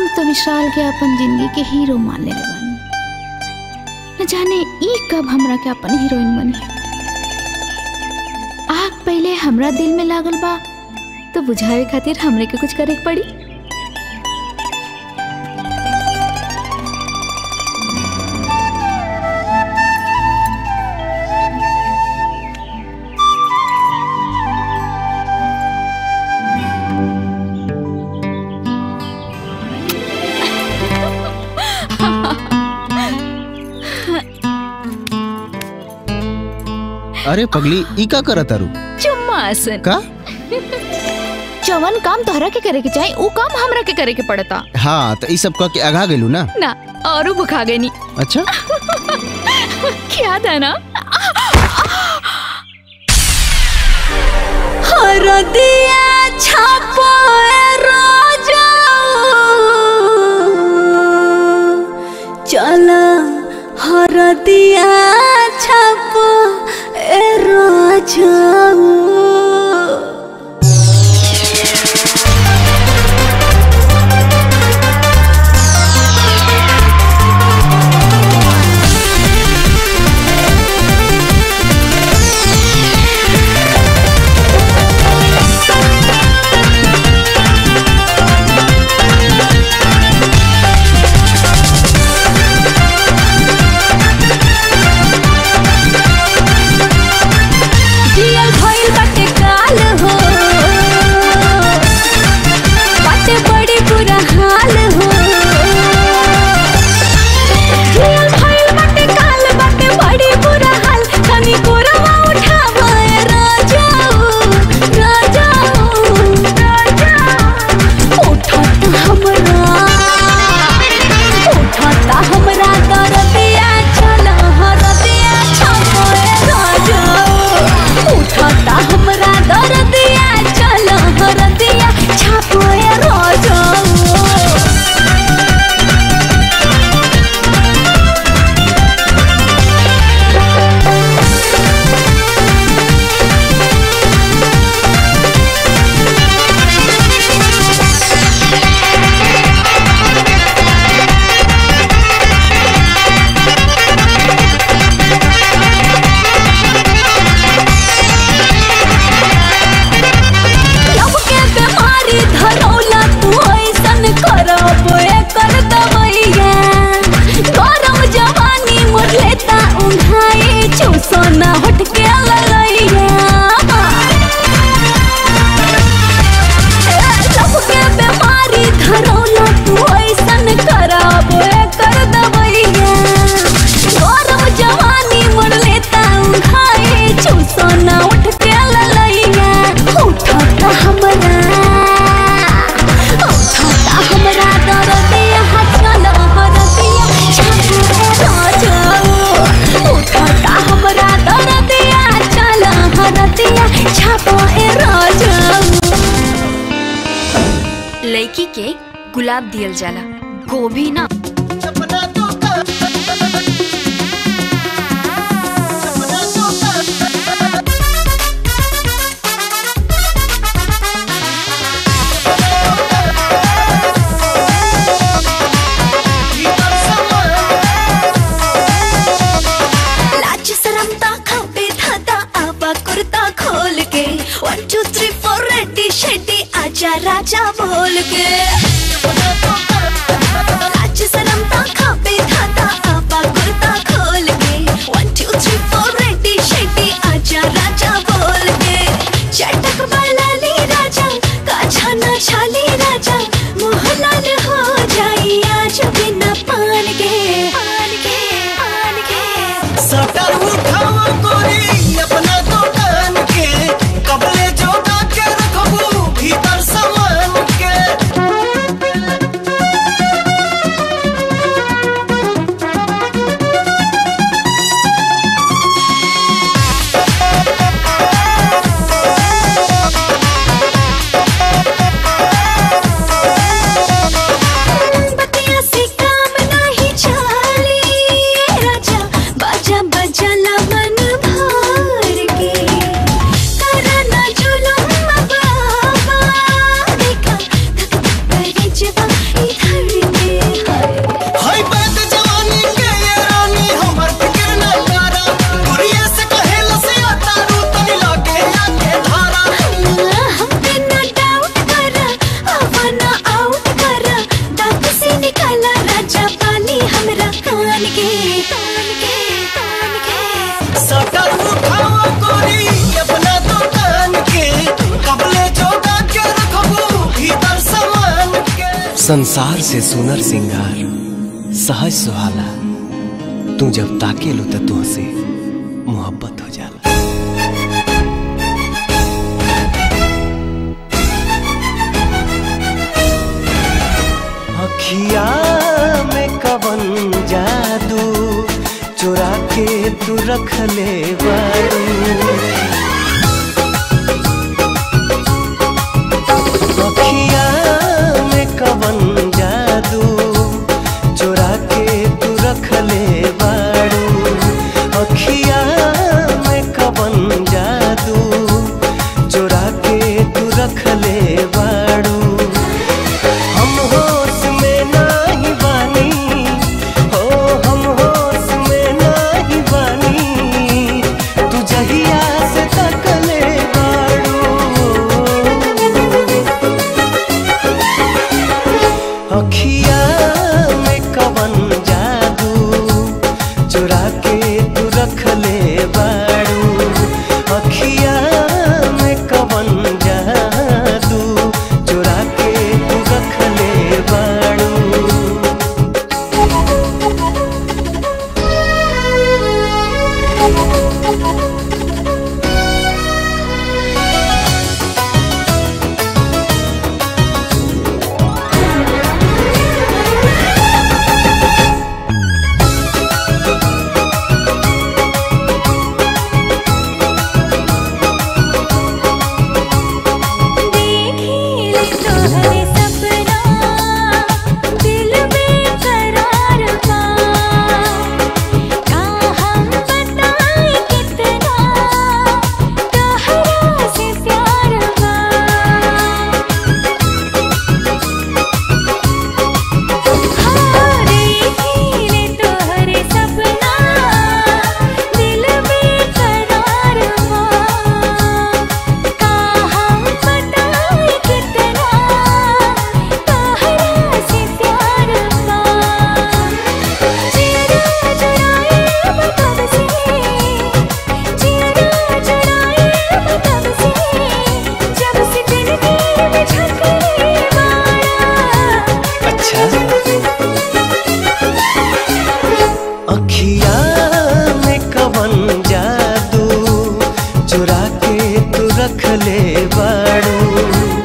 तो विशाल के अपन जिंदगी के हीरो मान ले बानी न जाने ई कब हमरा के अपन हीरोइन बनी आग पहले हमरा दिल में लागल बा तो बुझावे खातिर हमरे के कुछ करे के पड़ी अरे पगली ई का करत तारू चुम्मा आसन का जवन काम तोहरा के करे के चाही ऊ काम हमरा के करे के पड़ता हाँ तो ई सब कह के अघा गेलू ना ना और भुखा गई नी अच्छा क्या था ना हरदिया छापो रोजा चल हरदिया छापो ए रोजा जियल भइल बाटे काल हो बाटे बड़ी बुरा हाल हो जियल भइल बाटे काल बाटे बड़ी बुरा हाल तनी कोरवा उठावा ए राजाओ राजाओ राजाओ उठत हमरा उठत हमरा दरदिया चल हरदिया छापो ए राजाओ उठता हमरा दरदिया चल हरदिया छापो ए राजाओ लब के बीमारी धरौला तू ऐसन करब एकर दवैया गरम जवानी मोर लेता उन्हाई चूसना हट के ललैया लब के बीमारी धरौला तू ऐसन करब एकर दवैया गरम जवानी मोर लेता उन्हाई चूसना उठ के ललैया उठता हमरा उठता हमरा दरदिया हचल हरदिया छापे राजाओ उठता हमरा दरदिया चल हरदिया छापे राजाओ लड़की के गुलाब दियल जाला गोभी ना लाज शरम ता खपे धाता आबा कुर्ता खोल के one two three four ready steady आजा राजा बोल के लाज शरम ता खपे धाता आबा कुर्ता खोल के one two three four ready steady आजा राजा बोल के चटक बलाली राजा काछा ना छाली राजा मोहलाल हो जाई आज बिना पान के पान के पान के सटर उठाओ गोरी अपना दुकान के कबले जोड़ा के रखबू भीतर सामान के संसार से सुनर सिंगार सहज सुहाला तू जब ताके लो तो तुहसे मोहब्बत हो जाला अखिया में कवन जादू चुरा के तू रख ले बारू अखिया में कवन जादू चुरा के तू रख ले बारू अखिया में कवन जादू चुरा के तू रख ले बारू हम होश में नाही बानी हो हम होश में नाही बानी तू जहिया से तकले बाड़ू अखिया में कवन जादू चुरा के तू रख ले बाड़ू अखिया में कवन जादू चुरा के तू रख ले बाड़ू देखिले तोहरे सपना दिल बेकरार बा का हम बताएं कितना तोहरा से प्यार बा देखिले तोहरे सपना दिल बेकरार बा का हम बताएं कितना तोहरा से प्यार बा जिया जुड़ाए मतलब से जिया जुड़ाए मतलब से जब से दिल में झकरे मारा अच्छा अखिया में कवन जादू चुरा के तू रख ले बाड़ू